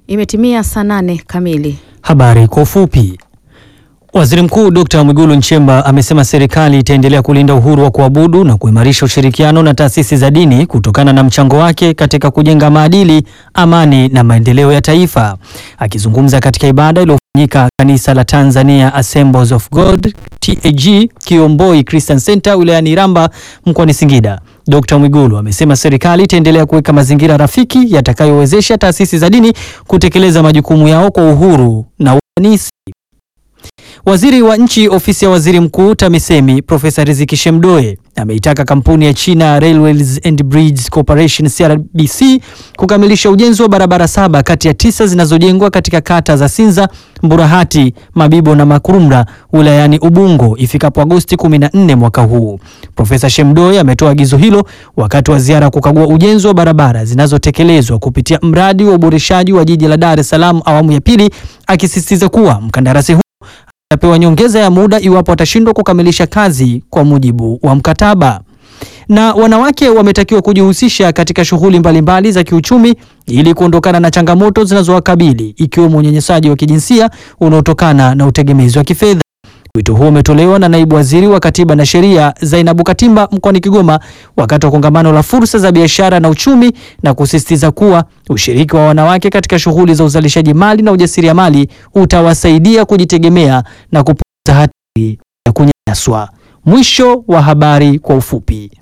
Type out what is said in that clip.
Imetimia saa nane kamili. Habari kwa ufupi. Waziri Mkuu Dr. Mwigulu Nchemba amesema serikali itaendelea kulinda uhuru wa kuabudu na kuimarisha ushirikiano na taasisi za dini kutokana na mchango wake katika kujenga maadili, amani na maendeleo ya taifa. Akizungumza katika ibada iliyofanyika kanisa la Tanzania Assemblies of God TAG Kiomboi Christian Center wilayani Iramba mkoani Singida, Dr. Mwigulu amesema serikali itaendelea kuweka mazingira rafiki yatakayowezesha taasisi za dini kutekeleza majukumu yao kwa uhuru na ufanisi. Waziri wa nchi ofisi ya waziri mkuu TAMISEMI Profesa Riziki Shemdoe ameitaka kampuni ya China Railways and Bridges Corporation CRBC kukamilisha ujenzi wa barabara saba kati ya tisa zinazojengwa katika kata za Sinza, Mburahati, Mabibo na Makurumla wilayani Ubungo ifikapo Agosti 14 mwaka huu. Profesa Shemdoe ametoa agizo hilo wakati wa ziara kukagua ujenzi wa barabara zinazotekelezwa kupitia mradi wa uboreshaji wa jiji la Dar es Salaam awamu ya pili, akisisitiza kuwa mkandarasi huu atapewa nyongeza ya muda iwapo atashindwa kukamilisha kazi kwa mujibu wa mkataba. Na wanawake wametakiwa kujihusisha katika shughuli mbalimbali za kiuchumi ili kuondokana na changamoto zinazowakabili ikiwemo unyanyasaji wa kijinsia unaotokana na utegemezi wa kifedha. Wito huo umetolewa na naibu waziri wa katiba na sheria Zainabu Katimba mkoani Kigoma wakati wa kongamano la fursa za biashara na uchumi, na kusisitiza kuwa ushiriki wa wanawake katika shughuli za uzalishaji mali na ujasiriamali utawasaidia kujitegemea na kupunguza hatari ya kunyanyaswa. Mwisho wa habari kwa ufupi.